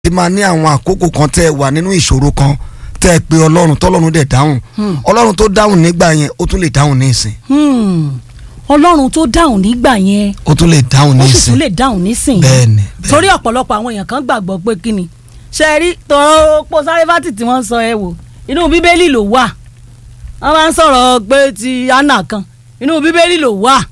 ti máa ní àwọn àkókò kan tẹ́ ẹ wà nínú ìṣòro kan tẹ́ ẹ pé ọlọ́run tọ́lọ́run dẹ̀ dáhùn ọlọ́run tó dáhùn nígbà yẹn ó tún lè dáhùn ní ìsìn Hmm. ọlọ́run tó dáhùn nígbà yẹn ó tún lè dáhùn ní ó sì ìsìn tún lè dáhùn nísìnyí bẹ́ẹ̀ni bẹ́ẹ̀ni. torí ọ̀pọ̀lọpọ̀ àwọn èèyàn kan gbàgbọ́ pé kí ni ṣe rí tọrọ pọ sáréfàtì tí wọ́n sọ ẹ wò inú bíbélì ló wà wọ́n máa ń sọ̀rọ̀ pé ti anna kan inú bíbélì ló wà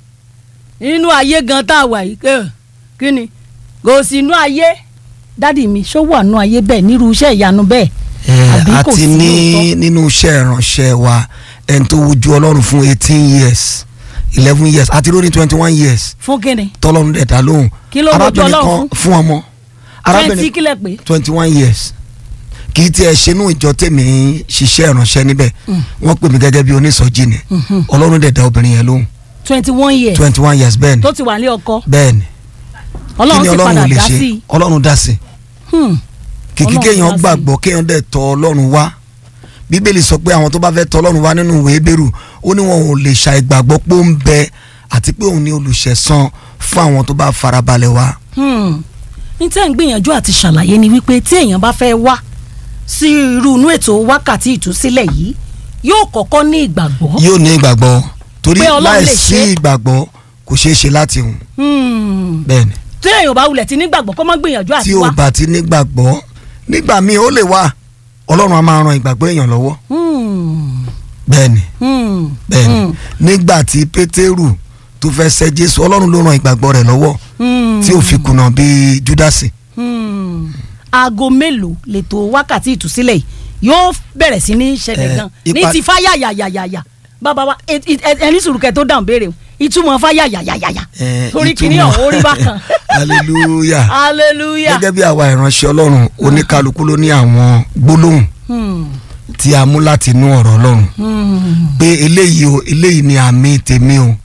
inú ayé gan tá a wà yìí ẹ, kí ni kò sí inú ayé dádì mi ṣó wà nú ayé bẹ́ẹ̀ nírú iṣẹ́ ìyanu bẹ́ẹ̀ ẹ àbí a kò ti sí ní lóòótọ́? nínú iṣẹ́ ìránṣẹ́ wa ẹni tó wojú ọlọ́run fún eighteen years eleven years àti lórí twenty one years fún kí ni tọ́lọ́run dẹ̀ dá lóhùn Kí ló wojú arábìnrin Ọlọ́run kan fún ọmọ twenty kílẹ̀ pé twenty one years kì í tiẹ̀ ṣe inú ìjọ tèmi ń ṣiṣẹ́ ìránṣẹ́ níbẹ̀ wọ́n pè mí gẹ́gẹ́ bí onísọjí ni ọlọ́run dẹ̀ dá obìnrin yẹn lóhùn twenty one years twenty one years bẹ́ẹ̀ ni tó ti wà ní ọkọ bẹ́ẹ̀ ni kí ọlọ́run ni sì ọlọ́run padà ò lè dá ṣe sí i ọlọ́run dá sí i Hmm. kìkì Ọlọ́run kéèyàn dá sí i. gbàgbọ́ kéèyàn dẹ̀ tọ̀ ọlọ́run wá bíbélì sọ pé àwọn tó bá fẹ́ tọ̀ ọlọ́run wá nínú ìwé Hébérù ó ní wọn ò lè ṣàìgbàgbọ́ pé ó ń bẹ àti pé òun ni olùṣẹ̀san fún àwọn tó bá farabalẹ̀ wá. Hmm. ní tẹ́ ń gbìyànjú àti ṣàlàyé ni wípé tí èèyàn bá fẹ́ wá sí irú inú ètò wákàtí ìtúsílẹ̀ yìí yóò kọ́kọ́ ní ìgbàgbọ́. yóò ní ìgbàgbọ́ torí Pé Ọlọ́run lè láì sí ṣe. ìgbàgbọ́ kò ṣeé ṣe láti hùn Hmm. bẹ́ẹ̀ ni tí èèyàn bá wulẹ̀ ti nígbàgbọ́ kó má gbìyànjú àti tí o wá. bá ti nígbàgbọ́ nígbà míì ó lè wá ọlọ́run á máa ran ìgbàgbọ́ èèyàn lọ́wọ́ Hmm. bẹ́ẹ̀ ni Hmm. bẹ́ẹ̀ ni Hmm. nígbà tí pétérù tó fẹ́ ṣẹ́ jésù ọlọ́run ló ran ìgbàgbọ́ rẹ̀ lọ́wọ́ Hmm. tí ò fi kùnà bíi júdásì Hmm. aago mélòó lètò wákàtí ìtúsílẹ̀ yìí yóò bẹ̀rẹ̀ sí ní ṣẹlẹ̀ Eh, gan ní ipa- ti fáyà yàyàyàyà bàbá wa ẹ- ẹ- ẹni sùrùkẹ́ tó dáhùn béèrè o ìtumọ̀ fáyà yàyàyàyà Eh, torí kìíní ìtumọ̀- ọ̀hún orí bákan hallelujah hallelujah. gẹ́gẹ́ bí àwa ìránṣẹ́ ọlọ́run oníkálukú ló ní àwọn gbólóhùn Hmm. tí a mú láti inú ọ̀rọ̀ ọlọ́run Hmm. pé eléyìí o eléyìí ni àmì tèmi o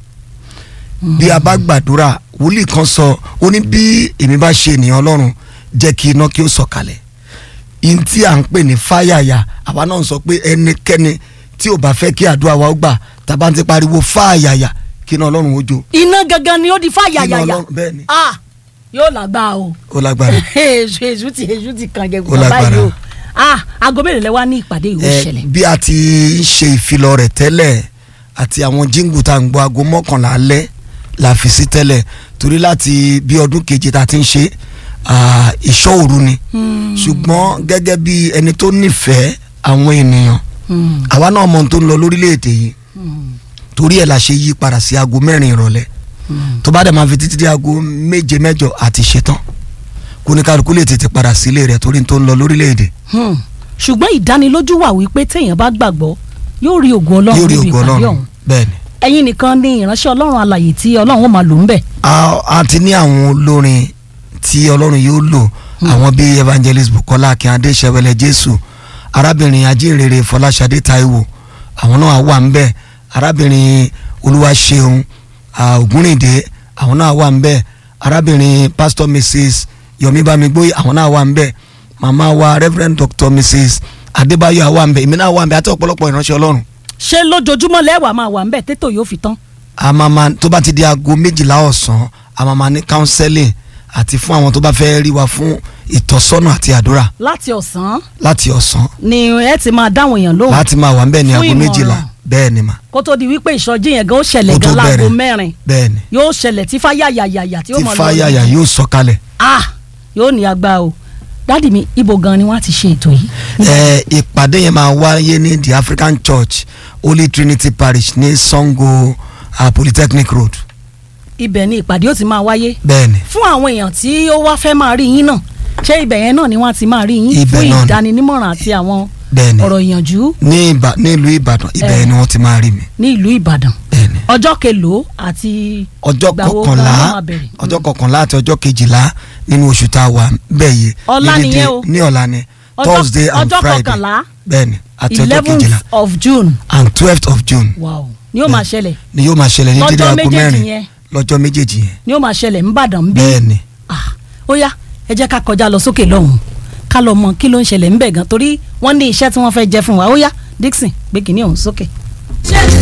bí a bá gbàdúrà wòlíì kan sọ ó ní bí èmi bá ṣe ènìyàn ọlọ́run jẹ́ kí iná kí ó sọ̀kalẹ̀ ihun tí à ń pè ní fáyàyà àwa náà ń sọ pé ẹnikẹ́ni tí ò bá fẹ́ kí àdúrà wa ó gbà tàbá ti pariwo fáyàyà kí iná ọlọ́run ó jó iná gangan ni ó di fáyà Iná yàyà Ọlọ́run- bẹ́ẹ̀ ni. ah yóò lágbá o ó lágbára èṣù èṣù ti èṣù ti kàn jẹ Ó gbọ́dọ̀ lágbára. báyìí o ah aago mélòó lẹ wá ní ìpàdé ìwé ẹ ìṣẹ̀lẹ̀ bí a ti ń ṣe ìfilọ̀ rẹ̀ tẹ́lẹ̀ àti àwọn jíǹgù tá à ń gbọ́ aago mọ́kànlá alẹ́ la fi sí tẹ́lẹ̀ torí láti bí ọdún keje tá a ti ń ṣe ah, ìṣọ́ òru ni ṣùgbọ́n gẹ́gẹ́ bí ẹni tó nífẹ̀ẹ́ àwọn ènìyàn Hmm. àwa náà mọ ohun tó ń lọ lórílẹ̀‐èdè yìí Hmm. torí ẹ̀ la ṣe yí padà sí aago mẹ́rin ìrọ̀lẹ́ tó bá dẹ̀ máa fi títí dé aago méje mẹ́jọ àti ṣetán kó ní kálukú lè tètè padà sílé rẹ̀ torí ohun tó ń lọ lórílẹ̀‐èdè Hmm. ṣùgbọ́n ìdánilójú wà wípé téèyàn bá gbàgbọ́ yóò rí ògo ọlọ́run yóò rí níbi ògo ìpàdé ọlọ́run ọ̀hún bẹ́ẹ̀ ni. ẹ̀yin nìkan ni ìránṣẹ́ ọlọ́run alàyè tí ọlọ́run ó máa lò ń bẹ̀. a a ti ní àwọn olórin tí ọlọ́run yóò lò àwọn bíi evangelist bukola akínyadé sẹwẹlẹ jésù arábìnrin ajínrere fọláṣadé taiwo àwọn náà wà ń bẹ arábìnrin olúwaṣeun ah, ògúnrìndé àwọn náà wà ń bẹ arábìnrin pastor mrs yomi bamigboye àwọn náà wà ń bẹ màmá wa reverend doctor mrs adébáyọ̀ wà ń bẹ èmi náà wà ń bẹ àti ọ̀pọ̀lọpọ̀ ìránṣẹ́ ọlọ́run ṣé lójoojúmọ́ lẹ́wàá máa wà ń bẹ̀ tètò yóò fi tán. àmàmà tó bá ti di aago méjìlá ọ̀sán àmàmà ní counseling àti fún àwọn tó bá fẹ́ rí wa fún ìtọ́sọ́nà àti àdúrà láti ọ̀sán láti ọ̀sán ni ẹ ti máa dáwọn èèyàn lóhùn láti máa wà ń bẹ̀ ní Fún aago ìmọ̀ràn. méjìlá bẹ́ẹ̀ ni mà kó tó di wípé ìsọjí yẹn gan ó ṣẹlẹ̀ Kó tó gan láago bẹ̀rẹ̀. mẹ́rin bẹ́ẹ̀ ni yóò ṣẹlẹ̀ tí fáyà yàyàyà tí ó tí mọ̀ lọ fáyàyà yóò sọ̀kalẹ̀ ah yóò ní agbá o dádì mi ibo gan ni wọ́n á ti ṣe ètò yìí. ẹ ìpàdé yẹn máa wáyé ní the African Church Holy Trinity Parish ní Sango uh, Polytechnic Road ibẹ̀ ni ìpàdé ó ti máa wáyé bẹ́ẹ̀ ni fún àwọn èèyàn tí ó wá fẹ́ máa rí yín náà ṣé ibẹ̀ yẹn náà ni wọ́n á ti máa rí yín Ibẹ̀ fún náà ni. ìdáninímọ̀ràn àti àwọn bẹ́ẹ̀ ni ọ̀rọ̀ ìyànjú ní ìbà ní ìlú Ìbàdàn ibẹ̀ Eh. ni wọ́n ti máa rí mi ní ìlú Ìbàdàn bẹ́ẹ̀ ni ọjọ́ kelòó àti ọjọ́ ìgbà wo kọkànlá gan-an máa bẹ̀rẹ̀? ọjọ́ kọkànlá àti ọjọ́ kejìlá nínú oṣù tá a wà bẹ́ẹ̀ yìí Ọ̀la ní nìyẹn dédé- o. ní ọ̀la ni Ọjọ́- Thursday and ọjọ́ Friday kọkànlá bẹ́ẹ̀ ni àti ọjọ́ eleventh kejìlá of June and twelfth of June wow ni ó máa ṣẹlẹ̀ ni yóò máa ṣẹlẹ̀ ní Lọ́jọ́ dídí aago méjèèjì mẹ́rin yẹn. lọ́jọ́ méjèèjì yẹn ni ó máa ṣẹlẹ̀ ńbàdàn ń bí bẹ́ẹ̀ ni ah ó yá ẹ jẹ́ ká kọjá lọ sókè lọ́hùn ká lọ mọ kí ló ń ṣẹlẹ̀ ńbẹ̀ gan torí wọ́n ní iṣẹ́ tí wọ́n fẹ́ jẹ́ fún wa ó yá Dixon gbé kínní ọ̀hún sókè. ṣé